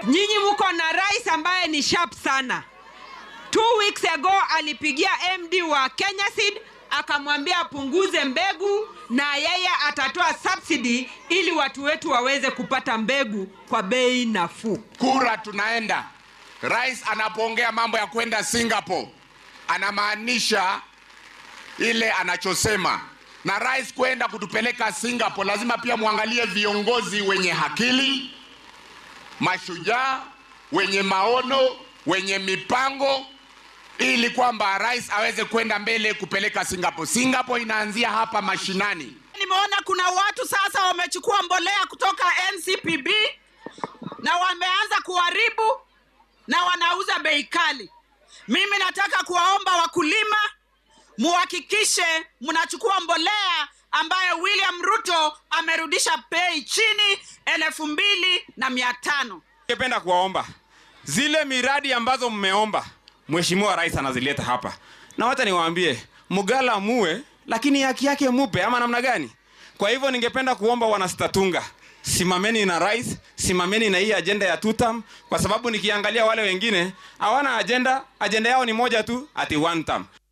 Nyinyi mko na rais ambaye ni sharp sana. Two weeks ago alipigia MD wa Kenya Seed akamwambia apunguze mbegu na yeye atatoa subsidy ili watu wetu waweze kupata mbegu kwa bei nafuu. Kura tunaenda. Rais anapoongea mambo ya kwenda Singapore anamaanisha ile anachosema, na rais kwenda kutupeleka Singapore, lazima pia muangalie viongozi wenye akili, mashujaa, wenye maono, wenye mipango, ili kwamba rais aweze kwenda mbele kupeleka Singapore. Singapore inaanzia hapa mashinani. Nimeona kuna watu sasa wamechukua mbolea kutoka NCPB na wameanza kuharibu na wanauza bei kali. Mimi nataka kuwaomba wakulima muhakikishe mnachukua mbolea ambayo William Ruto amerudisha bei chini elfu mbili na mia tano. Ningependa kuwaomba zile miradi ambazo mmeomba, mheshimiwa rais anazileta hapa, na wacha niwaambie, mgala muwe, lakini haki yake mupe, ama namna gani? Kwa hivyo ningependa kuomba wanastatunga, simameni na rais, simameni na hii ajenda ya tutam, kwa sababu nikiangalia wale wengine hawana ajenda, ajenda yao ni moja tu, ati one term.